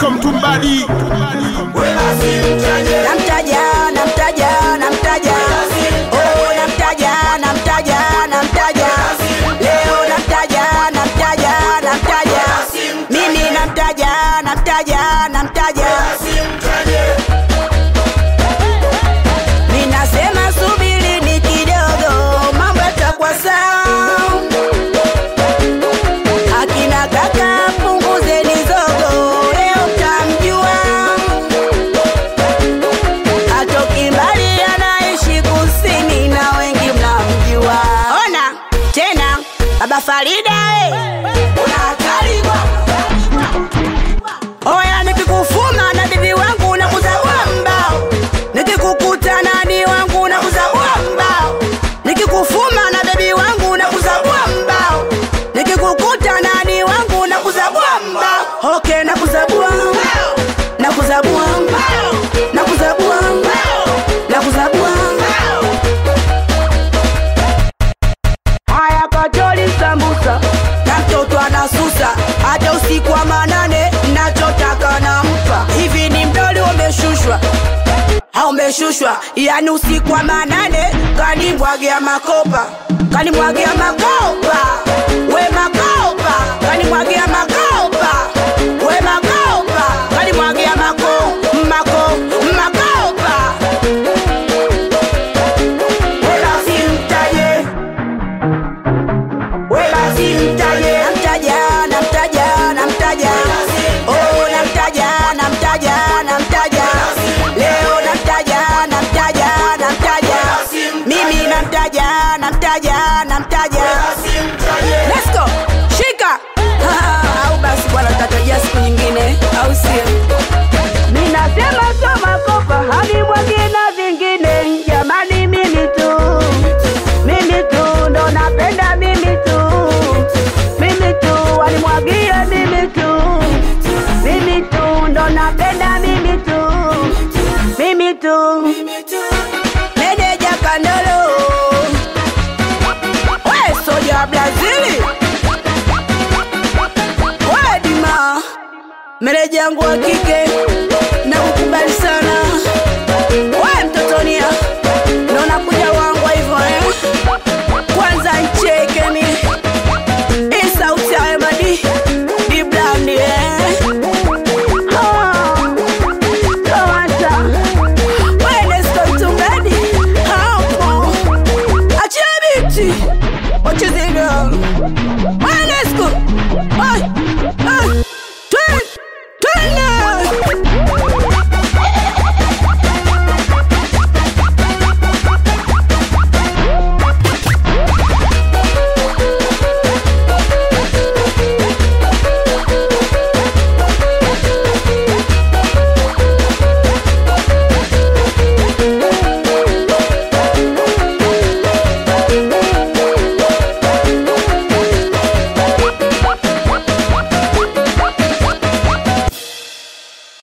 Pasco Mtumbadi namtaja namtaja namtaja oh namtaja namtaja namtaja leo namtaja namtaja namtaja mimi namtaja namtaja namtaja ninasema subiri ni kidogo mambo yatakuwa sawa akina kaka punguzeni zogo leo mtamjua atoki mbali anaishi kusini na wengi mnamjua ona tena baba farida eh. Una hatari bwana. oya nikikufuma na bibi wangu na kuzabua mbao nikikukuta nani wangu na kuzabua mbao nikikufuma na bebi wangu na kuzabua mbao nikikukuta nani wangu na kuzabua mbao okay na kuzabua mbao na kuzabua mbao na kuzabua mbao na kuzabua mbao haya kacholi sambusa na mtoto anasusa hata usiku wa manane nachotaka nampa hivi ni mdoli umeshushwa haumeshushwa yani usiku wa manane kanimwagia makopa kanimwagia makopa we makopa kanimwagia makopa we makopa kanimwagia mako mako makopa wala simtaje wala simtaje namtaja namtaja namtaja oh namtaja namtaja namtaja leo namtaja namtaja namtaja mimi namtaja namtaja namtaja let's go shika au basi bwana tutatajia siku nyingine au sio mi nasema soma kopa hadi mwingine vingine jamani mimi tu mimi tu ndo napenda mimi tu mimi tu walimwagie mimi tu mimi tu ndo napenda mimi tu mimi tu meneja kandolo we soja wa brazili we dima meneja yangu wa kike